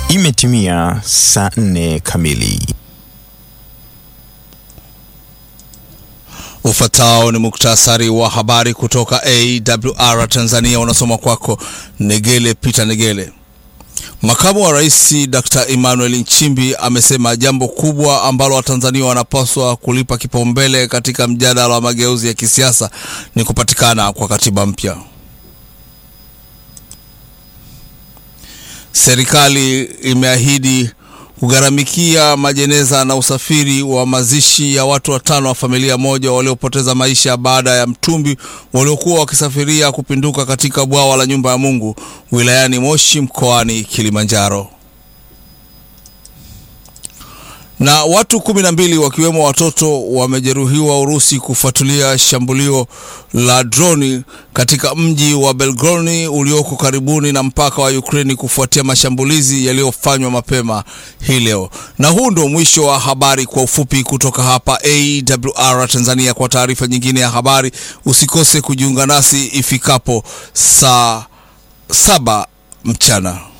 Imetimia saa nne kamili. Ufuatao ni muktasari wa habari kutoka AWR Tanzania, unasoma kwako Negele Peter Negele. Makamu wa Rais Dr. Emmanuel Nchimbi amesema jambo kubwa ambalo Watanzania wanapaswa kulipa kipaumbele katika mjadala wa mageuzi ya kisiasa ni kupatikana kwa katiba mpya. Serikali imeahidi kugharamikia majeneza na usafiri wa mazishi ya watu watano wa familia moja waliopoteza maisha baada ya mtumbi waliokuwa wakisafiria kupinduka katika bwawa la Nyumba ya Mungu wilayani Moshi mkoani Kilimanjaro. Na watu kumi na mbili wakiwemo watoto wamejeruhiwa Urusi kufuatilia shambulio la droni katika mji wa Belgorod ulioko karibuni na mpaka wa Ukraini kufuatia mashambulizi yaliyofanywa mapema hii leo. Na huu ndio mwisho wa habari kwa ufupi kutoka hapa AWR Tanzania. Kwa taarifa nyingine ya habari usikose kujiunga nasi ifikapo saa saba mchana.